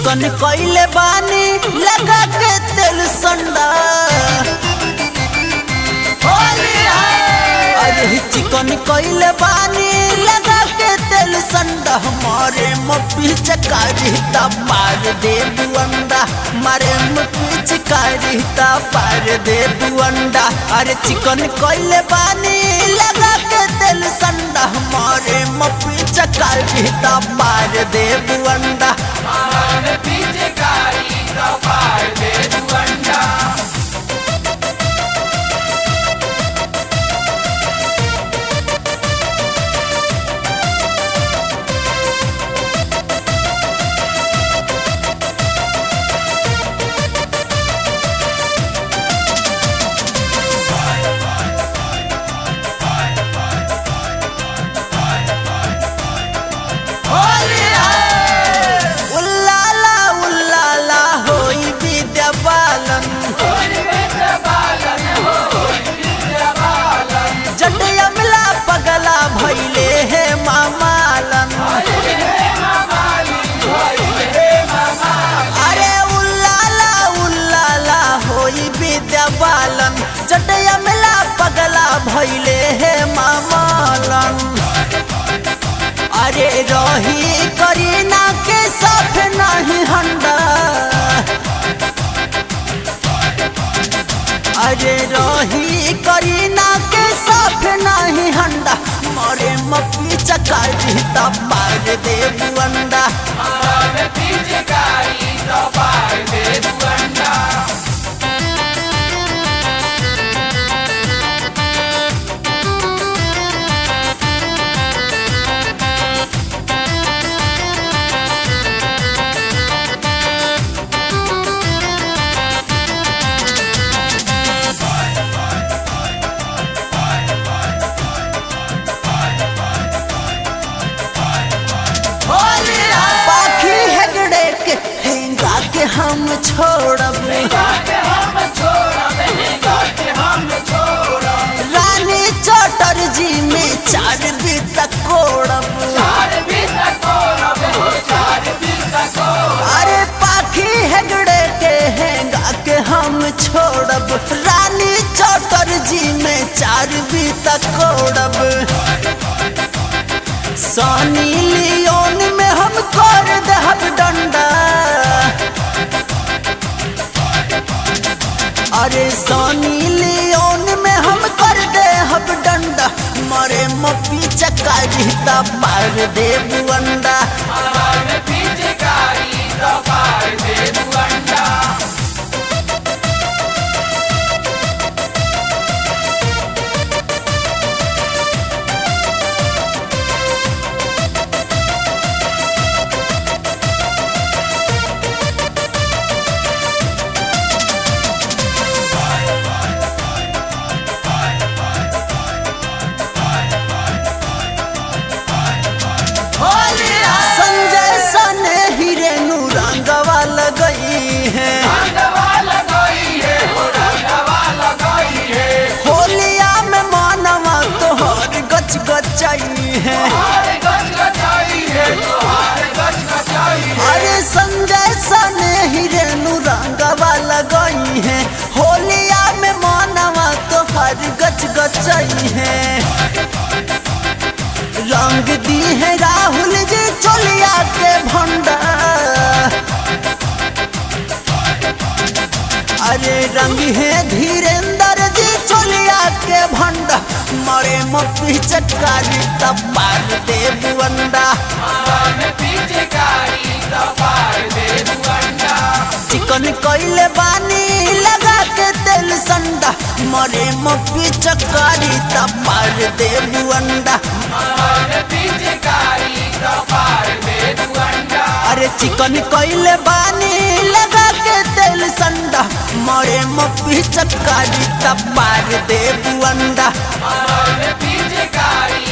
चिकन कइले बानी लगा के तेल संडा अरे चिकन कइले बानी लगा के तेल संडा हमारे मपी चकारी ता पार दे बुअंडा मारे मपी चकारी ता पार दे बुअंडा अरे चिकन कइले बानी लगा के तेल संडा हमारे मपी चकारी ता पार दे बुअंडा उल्लाला उल्लाला होई विद्या बालन जटया मिला पगला भैले हे मामालन अरे उल्लाला उल्लाला होई विद्या बालन जटया मिला पगला भैले हे मामालन अरे रही करीना के साथ नहीं हंडा अरे रही करीना के साथ नहीं हंडा मरे मपी चकारी तब मार दे बुअंडा पाखी हेगड़े के हेंगा के हम छोड़ब रानी चौटर जी में चार बीत कोड़ब अरे पाखी हेगड़े के हेंगा के हम छोड़ब रानी चौटर जी में चार बीत कोड़ब सनी लियोन में हम कर दहब डंडा अरे सनी लियोन में हम कर दे हब डंडा मरे मपी चकारी तब मार दे बुअंडा संजय सने हिरेनु रंगवा लगई है होलिया में मानवा तोहर गच गचाई है अरे संजय सने हिरेनु रंगवा लगई है होलिया में मानवा तोहर गच गचाई है रंग दी है राहुल जी चोलिया के भंडा अरे रंग है धीरेन्द्र जी चोलिया के भंडा मरे मपी चटकारी तब मार दे बुअंडा चिकन कइले बानी लगा के तेल संडा मरे मपी चटकारी तब मार दे बुअंडा अरे चिकन कइले बानी लगा के तेल संडा मरे मपी चटकारी तब मार दे बुअंडा पीछे कारी